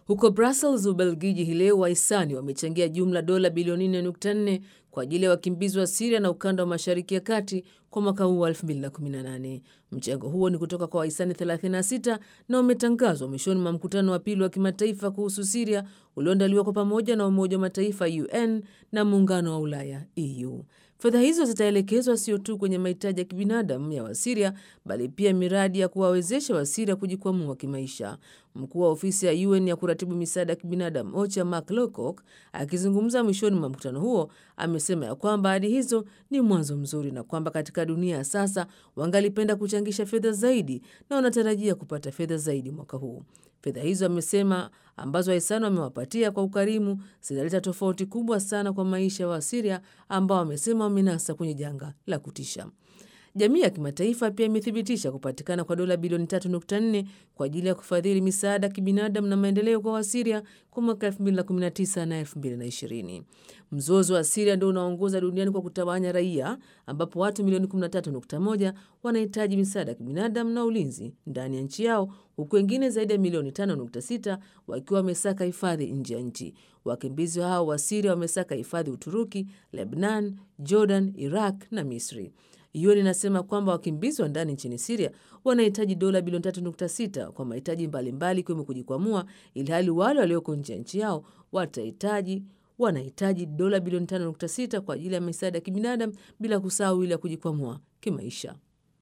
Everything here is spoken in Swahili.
Huko Brussels, Ubelgiji, hii leo wahisani wamechangia jumla dola bilioni 4.4 kwa ajili ya wakimbizi wa Siria na ukanda wa mashariki ya kati kwa mwaka huu wa 2018. Mchango huo ni kutoka kwa wahisani 36 na umetangazwa mwishoni mwa mkutano wa pili wa kimataifa kuhusu Siria ulioandaliwa kwa pamoja na Umoja wa Mataifa UN na Muungano wa Ulaya EU. Fedha hizo zitaelekezwa sio tu kwenye mahitaji ya kibinadamu ya Wasiria bali pia miradi ya kuwawezesha Wasiria kujikwamua kimaisha. Mkuu wa ofisi ya UN ya kuratibu misaada ya kibinadamu OCHA Mark Lowcock akizungumza mwishoni mwa mkutano huo amesema ya kwamba ahadi hizo ni mwanzo mzuri na kwamba katika dunia ya sasa wangalipenda kuchangisha fedha zaidi na wanatarajia kupata fedha zaidi mwaka huu. Fedha hizo amesema ambazo wahisani wamewapatia kwa ukarimu zinaleta tofauti kubwa sana kwa maisha ya Wasiria ambao wamesema wamenasa kwenye janga la kutisha. Jamii ya kimataifa pia imethibitisha kupatikana kwa dola bilioni 3.4 kwa ajili ya kufadhili misaada ya kibinadamu na maendeleo kwa Wasiria kwa mwaka 2019 na 2020. Mzozo wa Siria ndio unaongoza duniani kwa kutawanya raia, ambapo watu milioni 13.1 wanahitaji misaada ya kibinadamu na ulinzi ndani ya nchi yao, huku wengine zaidi ya milioni 5.6 wakiwa wamesaka hifadhi nje ya nchi. Wakimbizi hao wa Siria wamesaka hifadhi Uturuki, Lebnan, Jordan, Iraq na Misri. UN inasema kwamba wakimbizi wa ndani nchini Siria wanahitaji dola bilioni 3.6 kwa mahitaji mbalimbali ikiwemo kujikwamua, ili hali wale walioko nje ya nchi yao watahitaji wanahitaji dola bilioni 5.6 kwa ajili ya misaada ya kibinadamu bila kusahau ile ya kujikwamua kimaisha.